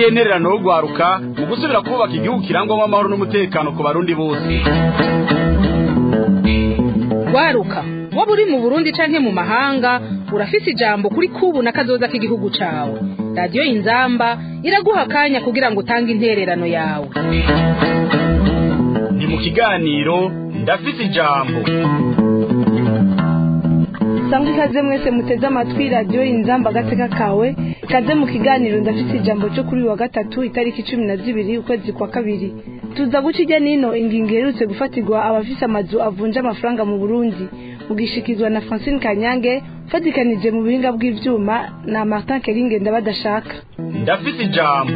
ngiyi intererano yo gwaruka mu gusubira kubaka igihugu kirangwamo amahoro n'umutekano ku barundi bose gwaruka waba uri mu burundi canke mu mahanga urafise ijambo kuri kubu na kazoza k'igihugu cawe radiyo inzamba iraguha akanya kugira ngo utange intererano yawe ni mu kiganiro ndafise ijambo sangwa ikaze mwese muteze amatwi radiyo inzamba agateka kawe ikaze mu kiganiro ndafite ijambo cyo kuri wa gatatu itariki cumi na zibiri ukwezi kwa kabiri tuza guca ijya n'ino ingingo iherutse gufatirwa abafise amazu avunja amafaranga mu burundi mugishikizwa na francine kanyange ufatikanije mu buhinga bw'ivyuma na martin keringe ndabadashaka ndafise ijambo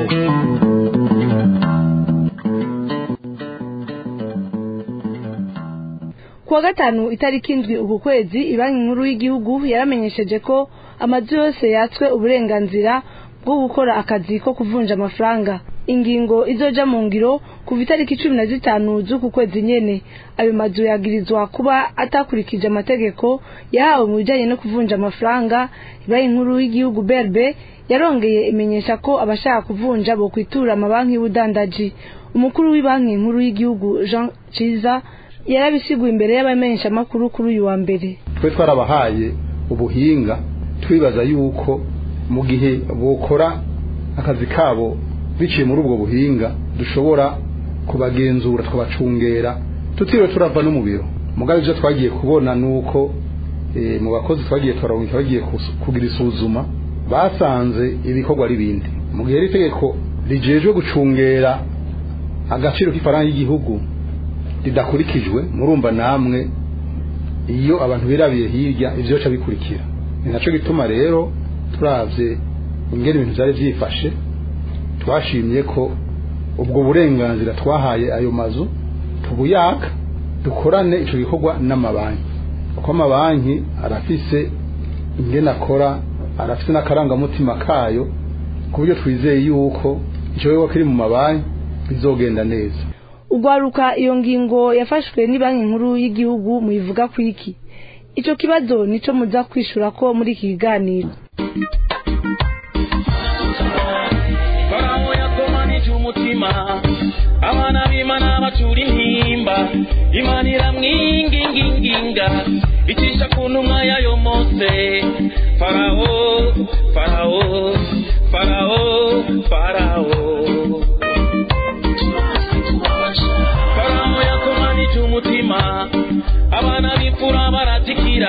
kuwa gatanu itariki indwi uku kwezi ibanki nkuru y'igihugu yaramenyesheje ko amazu yose yatswe uburenganzira bwo gukora akazi ko kuvunja amafaranga ingingo izoja mu ngiro kuva itariki cumi na zitanu z'uku kwezi nyene ayo mazu yagirizwa kuba atakurikije amategeko yahawe mu bijanye no kuvunja amafaranga ibanki nkuru y'igihugu berbe yarongeye imenyesha ko abashaka kuvunja bo kwitura amabanki y'ubudandaji umukuru w'ibanki nkuru y'igihugu jean ciza yarabisiguye imbere y'abamenyeshamakuru kuri uyu wa mbere twe twarabahaye ubuhinga twibaza yuko mu gihe bokora akazi kabo biciye muri ubwo buhinga dushobora kubagenzura tukabacungera tutiriwe turava no mu biro mugabe ibyo twagiye kubona ni uko mu bakozi twagiye turaboneka bagiye kugira isuzuma basanze ibikorwa ari bindi mu gihe iri tegeko rijejwe gucungera agaciro k'ifaranga y'igihugu ridakurikijwe murumva namwe iyo abantu birabiye hirya ibyo bica bikurikira ni nacyo gituma rero turavye ingene ibintu byari byifashe twashimye ko ubwo burenganzira twahaye ayo mazu tubuyaka dukorane ico gikorwa n'amabanki kuko amabanki arafise ingene akora arafise n'akarangamutima kayo ku buryo twizeye yuko ico gikorwa kiri mu mabanki bizogenda neza ugwaruka iyo ngingo yafashwe ni banki nkuru y'igihugu muyivuga ku iki ico kibazo nico muza kwishura ko muri iki kiganiro farawo yakomanije umutima abana b'imana bacura intimba imana iramwinginginginga icisha ku ntumwa yayo mose farawo farawo farawo farawo farawo yakomanije umutima abana b'imfura baratikira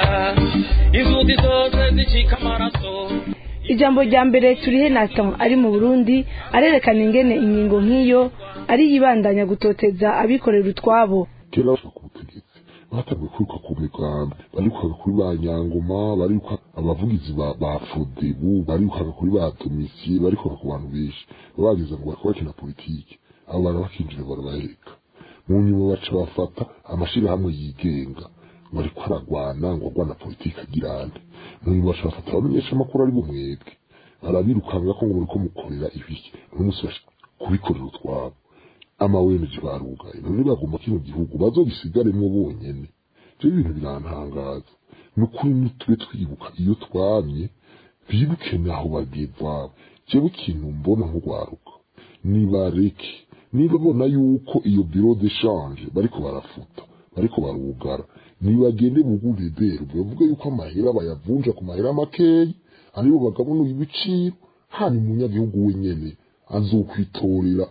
inzuzi zose zicika amaraso ijambo rya mbere turihe Nathan ari mu Burundi arerekana ingene ingingo nk'iyo ari yibandanya gutoteza abikorera utwabo kera bashaka ku butegetsi batangiye kwiruka ku migambi barirukaga kuri ba nyangoma bariruka abavugizi ba ba fodebu barirukaga kuri ba domisiye barirukaga ku bantu benshi babagize ngo bariko bakina politiki abo bantu bakinjira barabaheka mu nyuma baca bafata amashirahamwe yigenga ngo ariko aragwana ngo agwana politiki agirane mu nyuma baca bafata abamenyesha amakuru ari bumwebwe barabirukanga ko ngo bariko mukorera ibiki n'umunsi bash- kubikorera utwabo amawemeje barugaye none bagomba kino gihugu bazogisigaremwo bonyene ivyo bintu birantangaza ni ukuri nitube twibuka iyo twamye bibuke naho bageva jewe ikintu mbona nk'urwaruka nibareke niba bona yuko iyo biro de change bariko barafuta bariko barugara nibagende bugure bero bavuga yuko amahera bayavunja ku mahera makeyi aribo bagabanuye ibiciro hani umunyagihugu wenyene azokwitorera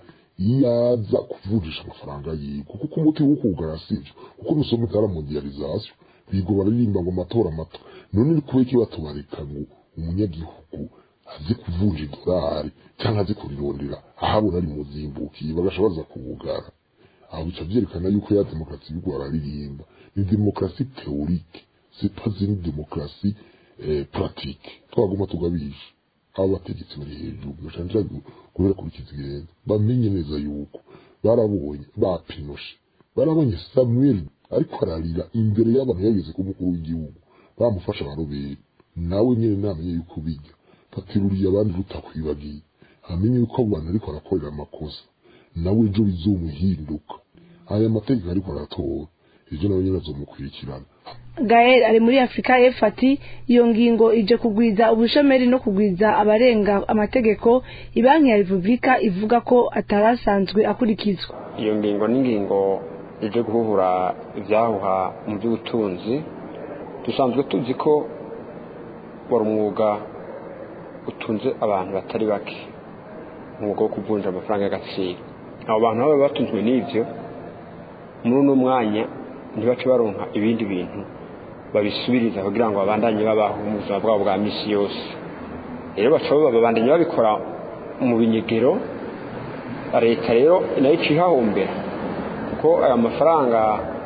yaza kuvunjisha amafaranga yiwe kuko umuti wo kugara sivyo kuko nusoma itara mondialisation bigo baririmba ngo amatora mato none ni kubera iki batubareka ngo umunyagihugu azi kuvunja idolari cyangwa azi kurirondera ahabona ari muzimbukiye bagasha baza kuwugara aho bica vyerekana yuko ya demokarasi y'u Rwanda aririmba ni demokarasi théorique c'est pas une démocratie eh, pratique twaguma tugabisha abo bategetsi bari hejuru bashanja kubera kurikiza igenza bamenye neza yuko barabonye bapinoshe barabonye Samuel ariko ararira imbere y'abantu yageze ku mukuru w'igihugu bamufasha barobera nawe nyene namenye yuko bijya fatiruriye abandi rutakwibagiye amenye yuko abo bantu ariko arakorera amakosa nawe ejo bizomuhinduka aya mategeko ariko aratora ejo nawe nyene azomukurikirana gael ari muri afurika y'epfo ati iyo ngingo ije kugwiza ubushomeri no kugwiza abarenga amategeko ibanki ya repubulika ivuga ko atarasanzwe akurikizwa iyo ngingo ni ingingo ije guhuhura ibyahuha mu by'ubutunzi dusanzwe tuzi ko wari umwuga utunze abantu batari bake umwuga wo kuvunja amafaranga y'agaciro abo bantu baba batunzwe n'ibyo muri uno mwanya ntibace baronka ibindi bintu babisubiriza kugira ngo babandanye babaho mu buzima bwabo bwa misi yose rero bashobora babandanye babikora mu binyegero leta rero nayo iciye ihahombera kuko aya mafaranga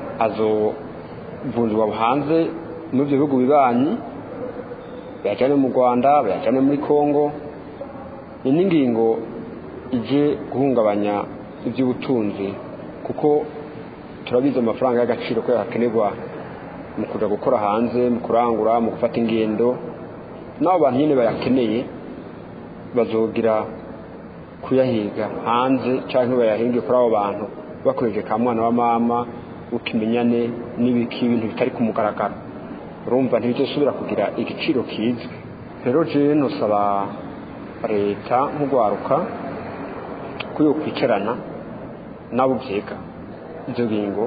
azovunjwa hanze muri ibyo bihugu bibanyi bayajyane mu rwanda bayajyane muri congo ni n'ingingo ije guhungabanya iby'ubutunzi kuko turabizi amafaranga y'agaciro ko yakenerwa mu kujya gukora hanze mu kurangura mu gufata ingendo n'abo bantu nyine bayakeneye bazogira kuyahiga hanze cyangwa bayahinge kuri abo bantu bakoresheje ka mwana wa mama ukimenyane n'ibiki ibintu bitari ku mugaragaro urumva ntibizosubira kugira igiciro kizwi rero jewe nusaba leta nk'urwaruka ko yo kwicarana n'abo byega ibyo bingo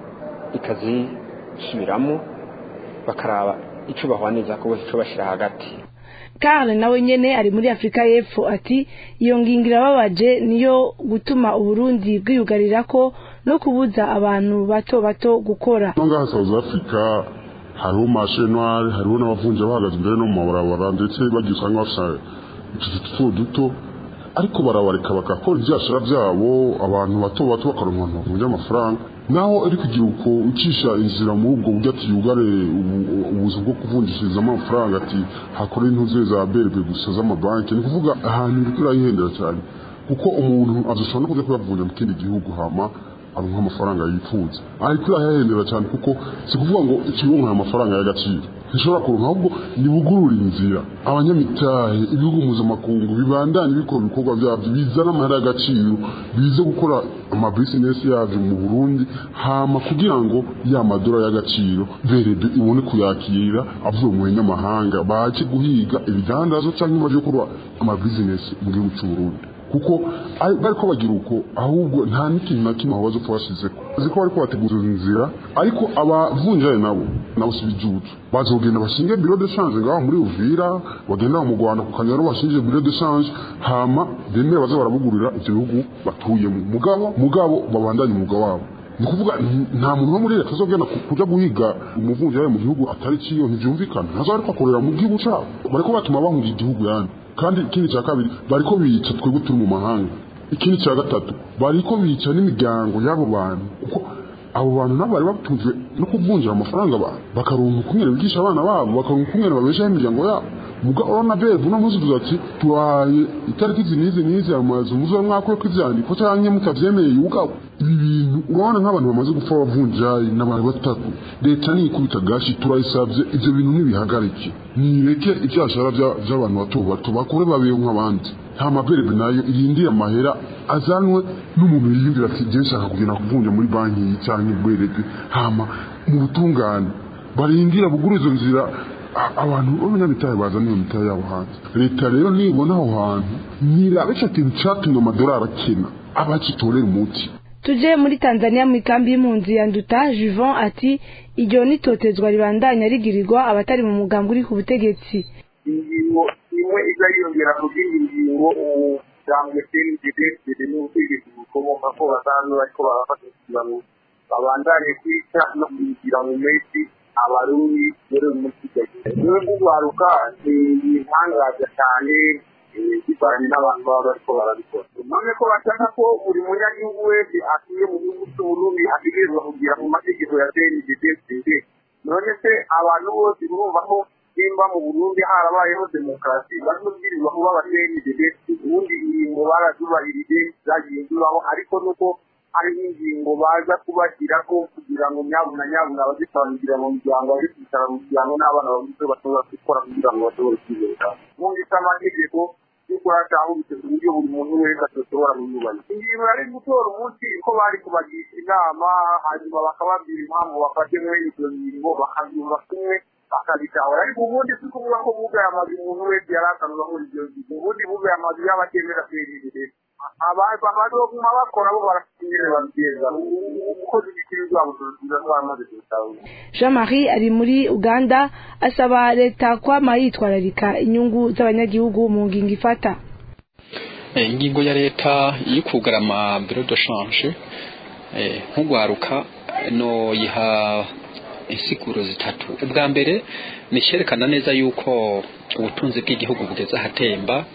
ikazisubiramo bakaraba icyo bahwaniza ko bose icyo bashyira hagati Karl nawe nyene ari muri Afrika y'Epfo ati iyo ngingo irababaje niyo gutuma Uburundi bwiyugarira ko no kubuza abantu bato bato gukora ngaha South Africa hariho marché noir hariho n'abavunja bahagaze imbere no mu mabarabara ndetse bagiye usanga bafite utuzu duto duto ariko barabareka bagakora ibyashara byabo abantu bato bato bakaronka abantu bavunja amafaranga naho ari kugira uko ucisha inzira muri ubwo buryo ati yugare ubuzu bwo kuvunjishirizamo amafaranga ati hakora intuze za berbe gusa z'amabanki ni ukuvuga ahantu iri kurayihendera cyane kuko umuntu azoshobora no kujya kuyavunja mu kindi gihugu hama aronka amafaranga yifuza ariko irayahendera cyane kuko si kuvuga ngo ikironka aya mafaranga y'agaciro ntishobora kuronka ahubwo nibugurura inzira abanyamitahe ibihugu mpuzamakungu bibandanye bikora ibikorwa byabyo bizana amahera y'agaciro bize gukora amabizinesi yabyo mu burundi hama kugira ngo ya madora y'agaciro verebe ibone kuyakira avuye mu banyamahanga baje guhiga ibidandazo cyangwa baje gukora amabizinesi mu gihugu cy'uburundi kuko bari ko bagira uko ahubwo nta n'ikintu na kimwe aho bazopfa bashyizeko bazi ko bari ko bategura inzira ariko abavunjaye nabo nabo si ibijuju bazogenda bashinge biro de change ngaho muri uvira bagenda mu rwanda ku kanyaro bashinge biro de change hama bemere baze barabugurira ibyo bihugu batuyemo mugabo mugabo babandanye umwuga wabo ni ukuvuga nta muntu wo muri leta azogenda kuja guhiga umuvunjaye mu gihugu atari ciyo ntivyumvikana ntazo ariko akorera mu gihugu cabo bariko batuma bahunga igihugu yandi kandi ikindi cya kabiri bariko bica twebwe turi mu mahanga ikindi cya gatatu bariko bica n'imiryango y'abo bantu kuko abo bantu nabo bari batunzwe no kuvunjira amafaranga abantu bakaronka ukungene bigisha abana babo bakaronka ukungene babeshaho imiryango yabo muga urabona bebu uno munsi tuza ati tubahaye itariki izi n'izi n'izi amazu muzobe mwakureko ivyandiko canke mutavyemeye yugabo ibi bintu urabona nk'abantu bamaze gupfa bavunjayi n'abantu batatu leta niyikubita gashi turayisavye ivyo bintu ntibihagarike nireke ivyashara vy'abantu bato bato bakure babeho nk'abandi nta maberebe nayo irindira amahera azanwe n'umuntu yiyumvira ati je nshaka kugenda kuvunja muri banki iyi canke berebe hama mu butungane barindira bugura izo nzira abantu b'abanyamitahe bazana iyo mitahe yabo hanze leta rero nibona aho hantu nirabe ico kintu catumye amadolari akena abacitorera umuti tuje muri tanzania mu ikambi y'impunzi ya nduta juvon ati iryo nitotezwa ribandanya rigirirwa abatari mu mugambi uri ku butegetsi ingingo imwe iza yiyongera ku zindi ngingo umuryango cnddd biri n'ubutegetsi bukomoka ko basanzwe bariko barafata ikiganiro babandanye kwica no kugira mu mesi abarundi rero umusigaye niwe kugwaruka ni ibitangaza cyane bivanye n'abantu baba bariko barabikora none ko bashaka ko buri munyagihugu wese atuye mu gihugu cy'uburundi ategerezwa kugira mu mategeko ya cnddd none se abantu bose urumva ko nimba mu burundi harabayeho demokarasi bazobwirizwa kuba abatnddd ubundi ingingo barazubahirije zagiye zibaho ariko nuko hariho ingingo baza kubashyira ko kugira ngo nyabuna nyabuna bazitangira mu miryango bazicara mu miryango n'abana babuze bashobora gukora kugira ngo bashobore kwibeshaho bumvise amategeko yo by'ukuri atahubitse ku buryo buri muntu wese adashobora kuyubahiriza ingingo yari gutora umunsi ko bari kubagisha inama hanyuma bakababwira impamvu bafashe muri izo ngingo bakabyumva kumwe bakabitahura ariko ubundi si kuvuga ko bugaye amazu umuntu wese yari asanzwe muri ibyo ngingo ubundi bugaye amazu y'abatemera kwirindira abazoguma bakora bo barafite ingene babigeza umukozi w'ikiri rwabo turusiza twamaze kubitahura jean marie ari muri uganda asaba leta kwama yitwararika inyungu z'abanyagihugu mu ngingo ifata ingingo ya leta yo kugara amabiro de shanje nk'ugwaruka no yiha insiguro zitatu ubwa mbere ni icyerekana neza yuko ubutunzi bw'igihugu bugeze ahatemba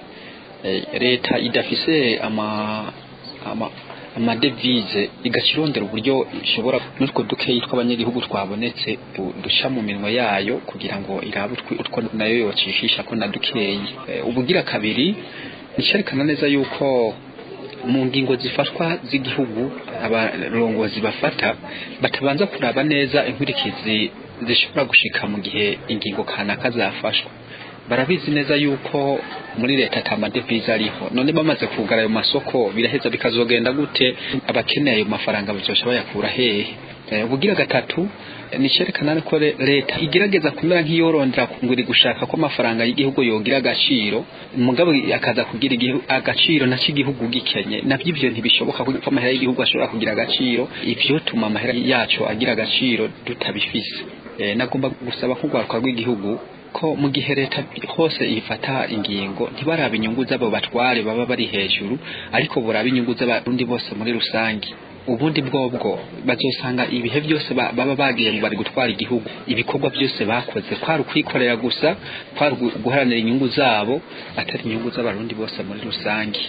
leta idafise ama ama amadevize igakirondera uburyo ishobora n'utwo dukeyi tw'abanyagihugu twabonetse duca mu minwe yayo kugira ngo irabe utwo nayo yocishisha ko na dukeyi ubugira kabiri nicyerekana neza yuko mu ngingo zifatwa z'igihugu abarongozi bafata batabanza kuraba neza inkurikizi zishobora gushika mu gihe ingingo kanaka zafashwa barabizi neza yuko muri leta ata madevize ariho none bamaze kugara ayo masoko biraheza bikazogenda gute abakeneye ayo mafaranga bazosha bayakura hehe ubugira gatatu ni cyerekana ko leta igerageza kumera nk'iyorondera ngo iri gushaka ko amafaranga y'igihugu yogira agaciro mugabo akaza kugira agaciro nacyo igihugu gikenye nabyo ibyo ntibishoboka ko amahera y'igihugu ashobora kugira agaciro ibyo tuma amahera yacu agira agaciro tutabifise nagomba gusaba nk'urwaruka rw'igihugu ko mu gihe leta hose ifata ingingo ntibaraba inyungu z'abo batware baba bari hejuru ariko buraba inyungu z'abarundi bose muri rusange ubundi bwobwo bazosanga ibihe byose baba bagiye bari gutwara igihugu ibikorwa byose bakoze kwari ukwikorera gusa kwari guharanira inyungu zabo atari inyungu z'abarundi bose muri rusange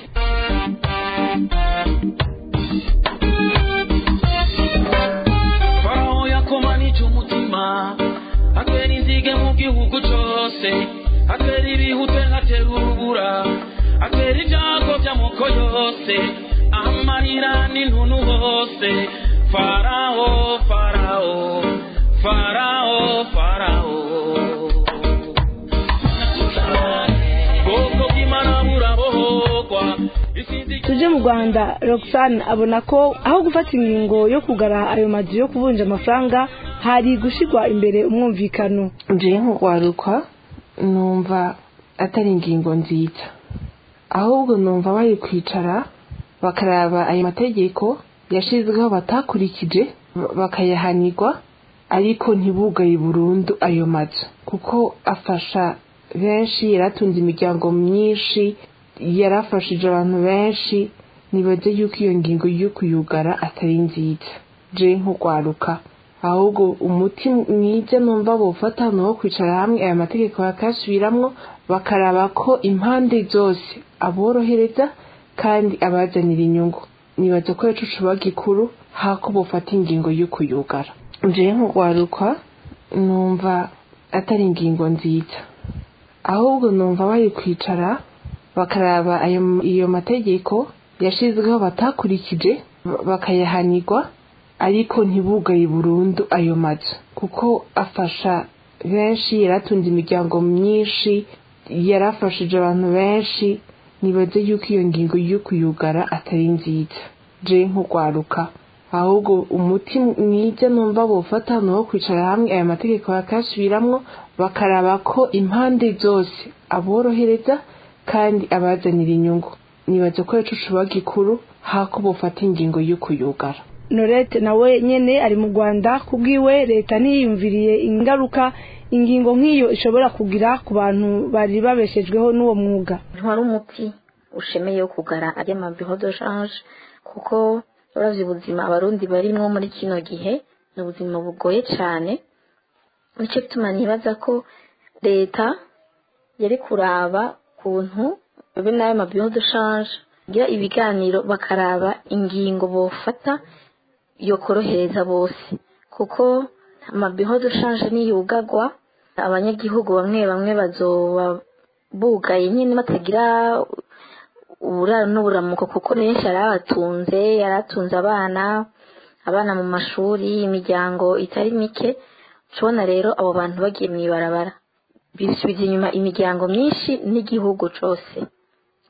farawo yakomanije umutima atera inzige mu gihugu cyose atera ibihute atera urubura atera ibyago by'amoko yose amarira n'intuntu hose farawo farawo farawo farawo bwoko bw'imana burabohogwa tuje mu rwanda roxane abona ko aho gufata ingingo yo kugara ayo mazu yo kuvunja amafaranga hari gushyirwa imbere umwumvikano nje nk'urwaruka numva atari ingingo nziza ahubwo numva bari kwicara bakaraba ayo mategeko yashyizweho batakurikije bakayahanirwa ariko ntibugaye burundu ayo mazu kuko afasha benshi yaratunze imiryango myinshi yarafashije abantu benshi nibaze yuko iyo ngingo yo kuyugara atari nziza je nk'urwaruka ahubwo umuti mwiza numva bufata ni uwo kwicara hamwe aya mategeko bakayasubiramwo bakaraba ko impande zose aborohereza kandi abazanira inyungu nibaza ko yacu cuba gikuru hako bufata ingingo yo kuyugara je nk'urwaruka numva atari ingingo nziza ahubwo numva bari kwicara bakaraba ayo iyo mategeko yashyizweho batakurikije bakayahanirwa ariko ntibugaye burundu ayo mazu kuko afasha benshi yaratunze imiryango myinshi yarafashije abantu benshi nibaze yuko iyo ngingo yo kuyugara atari nziza je nk'urwaruka ahubwo umuti mwiza numva bufata ni uwo kwicara hamwe aya mategeko bakayasubiramwo bakaraba ko impande zose aborohereza kandi abazanira inyungu nibaza ko yacu cuba gikuru hako bufata ingingo yo kuyugara norete nawe nyene ari mu rwanda kubwiwe leta ntiyiyumviriye ingaruka ingingo nk'iyo ishobora kugira ku bantu bari babeshejweho n'uwo mwuga ntwari umuti ushemeye wo kugara ajya mu biro de shanje kuko uravye ubuzima abarundi barimwo muri kino gihe ni ubuzima bugoye cyane nicyo gituma nibaza ko leta yari kuraba kuntu be n'ayo mabiro de shanje gira ibiganiro bakaraba ingingo bofata yokorohereza bose kuko amabiro de shanje niyugagwa abanyagihugu bamwe bamwe bazoba bugaye nyine batagira uburaro n'uburamuko kuko benshi yari abatunze yari atunze abana abana mu mashuri imiryango itari mike tubona rero abo bantu bagiye mu ibarabara bisubiza inyuma imiryango myinshi n'igihugu cyose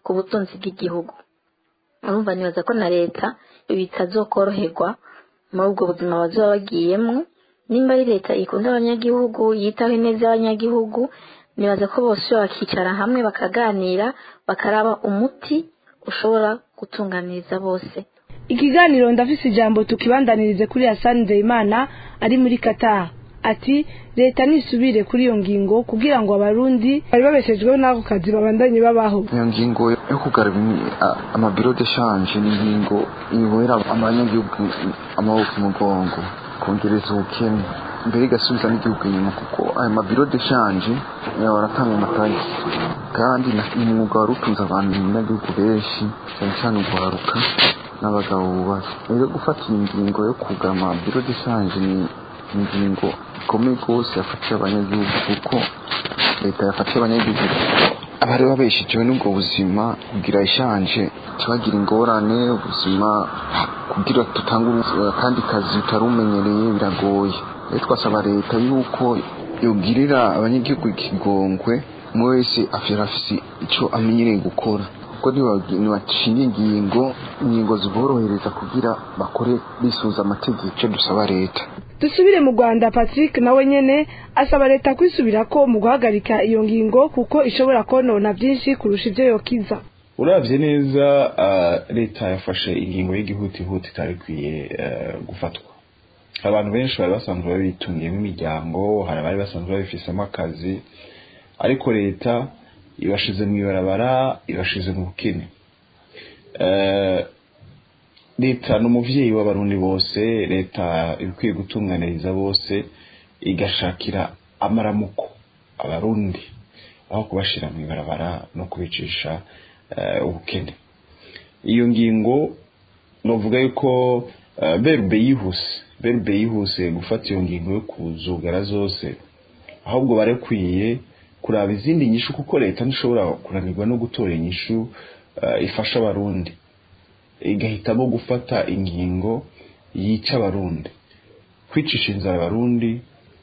ku butunzi bw'igihugu urumva nibaza ko na leta bitazokoroherwa muri ubwo buzima bazoba bagiyemo nimba ari leta ikunda abanyagihugu yitaho ineza y'abanyagihugu nibaza ko bose bakicara hamwe bakaganira bakaraba umuti ushobora gutunganiriza bose ikiganiro ndafise ijambo tukibandanirize kuri Hassan Nzeyimana ari muri Qatar ati leta nisubire kuri iyo ngingo kugira ngo abarundi bari babeshejweho n'ako kazi babandanye babaho iyo ngingo yo kugarura amabiro de shanje ni ingingo ibohera abanyagihugu amaboko umugongo kongereza ubukene mbere igasubiza n'igihugu inyuma kuko ayo mabiro de shanje baratanga amatagisi kandi ni umwuga wari utunze abantu abanyagihugu benshi cyane cyane urwaruka n'abagabo bubatse rero gufata iyi ngingo yo kugura amabiro de shanje ni ingingo ikomeye rwose yafatiye abanyagihugu kuko leta yafatiye abanyagihugu abari babeshejewe n'ubwo buzima kugira ishanje tubagira ingorane ubuzima kugira dutange akandi kazi utarumenyereye biragoye rero twasaba leta yuko yogirira abanyagihugu ikigongwe umwe wese afite icyo amenyereye gukora kuko ntibashinga ingingo ingingo ziborohereza kugira bakore bisuza amategeko icyo dusaba leta dusubire mu rwanda patrick nawe nyene asaba leta kwisubira ko mu guhagarika iyo ngingo kuko ishobora konona byinshi kurusha ibyo yokiza uravye neza leta yafashe ingingo y'igihutihuti itari ikwiye gufatwa abantu benshi bari basanzwe babitungiyemo imiryango hari abari basanzwe babifisemo akazi ariko leta ibashize mu ibarabara ibashize mu bukene leta ni umubyeyi w'abarundi bose leta ibikwiye gutunganiriza bose igashakira amaramuko abarundi aho kubashyira mu ibarabara no kubicisha ubukene iyo ngingo navuga yuko berube yihuse berube yihuse gufata iyo ngingo yo kuzugara zose ahubwo barekwiye kuraba izindi nyishu kuko leta ntishobora kunanirwa no gutora inyishu ifasha abarundi igahitamo gufata ingingo yica abarundi kwicisha inzara abarundi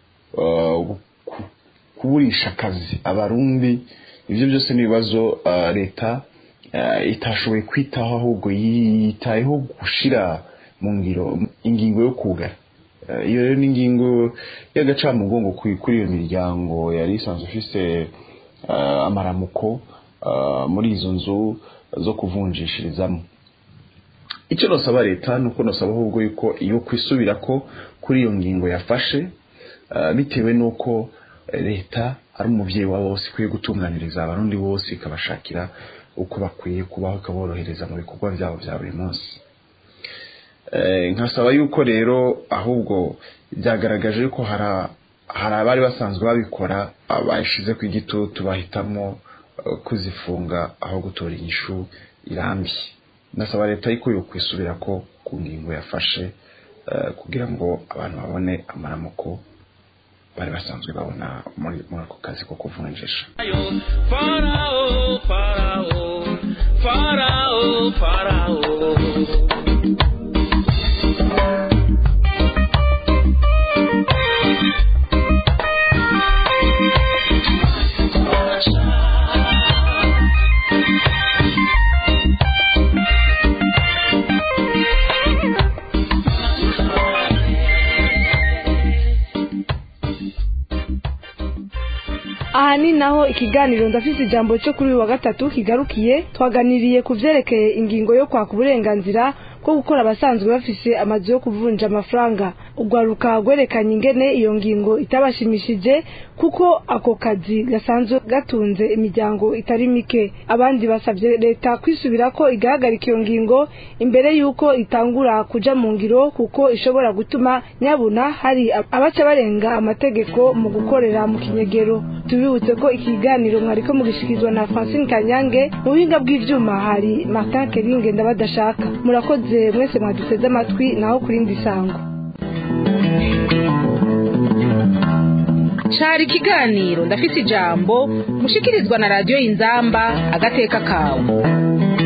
kuburisha akazi abarundi ibyo byose ni ibibazo leta itashoboye kwitaho ahubwo yitayeho gushyira mu ngiro ingingo yo kugara iyo rero ni ingingo y'agacamugongo kuri iyo miryango yari isanzwe ifise amaramuko muri izo nzu zo kuvunjishirizamo icyo nasaba leta ni uko nasaba ahubwo yuko iyo kwisubira ko kuri iyo ngingo yafashe bitewe n'uko leta ari umubyeyi wa bose ikwiye gutunganiriza abarundi bose ikabashakira uko bakwiye kubaho ikaborohereza mu bikorwa byabo bya buri munsi nkasaba yuko rero ahubwo byagaragaje ko hari abari basanzwe babikora bashize ku igitutu bahitamo kuzifunga aho gutora inyishu irambye nasaba leta yuko yo kwisubira ko ku ngingo yafashe kugira ngo abantu babone amaramuko bari basanzwe babona muri ako kazi ko kuvunjisha farao farao farao farao aha ni naho ikiganiro ndafise ijambo cyo kuri uyu wa gatatu kigarukiye twaganiriye ku vyerekeye ingingo yo kwaka uburenganzira bwo gukora abasanzwe bafise amazu yo kuvunja amafaranga urwaruka rwerekanye ingene iyo ngingo itabashimishije kuko ako kazi gasanzwe gatunze imiryango itari mike abandi basabye leta kwisubira ko igahagarika iyo ngingo imbere y'uko itangura kuja mu ngiro kuko ishobora gutuma nyabuna hari abaca barenga amategeko mu gukorera mu kinyegero tubibutse ko ikiganiro mwariko mugishikirizwa na Francine Kanyange mu buhinga bw'ivyuma hari Martin Keringe ndabadashaka murakoze mwese mwaduteze amatwi naho kurindi sango cari ikiganiro ndafise ijambo mushikirizwa na radiyo inzamba agateka kawe